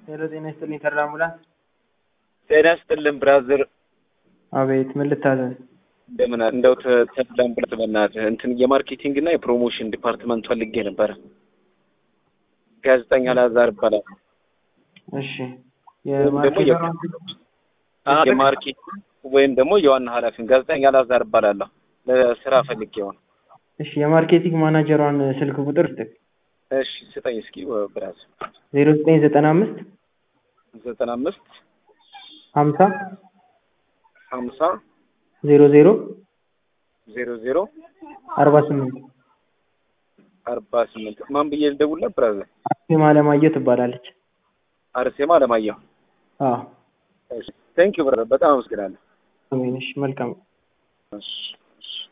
ሄሎ ጤና ይስጥልኝ ተድላ አምቡላንስ። ጤና ይስጥልን ብራዘር፣ አቤት ምን ልታዘዝ? እንደምን አለ? እንደው ተ- ተድላ አምቡላንስ በእናትህ እንትን የማርኬቲንግ እና የፕሮሞሽን ዲፓርትመንት ፈልጌ ነበረ። ጋዜጠኛ ላዛር ይባላል። እሺ ወይም ደግሞ የ- የማርኬተሯን አዎ፣ የማርኬቲንግ ወይም ደግሞ የዋና ኃላፊን ጋዜጠኛ ላዛር እባላለሁ። ለስራ ፈልጌ ሆነ። እሺ የማርኬቲንግ ማናጀሯን ስልክ ቁጥር ስጥ እሺ ስጠኝ እስኪ ብራዘር። ዜሮ ዘጠኝ ዘጠና አምስት ዘጠና አምስት ሀምሳ ሀምሳ ዜሮ ዜሮ ዜሮ ዜሮ አርባ ስምንት አርባ ስምንት ማን ብዬ ልደውልልህ ብራዘር? አርሴማ አለማየሁ ትባላለች። አርሴማ አለማየሁ። አዎ ቴንክ ዩ ብራዘር፣ በጣም አመሰግናለሁ። አሜን። እሺ መልካም እሺ እሺ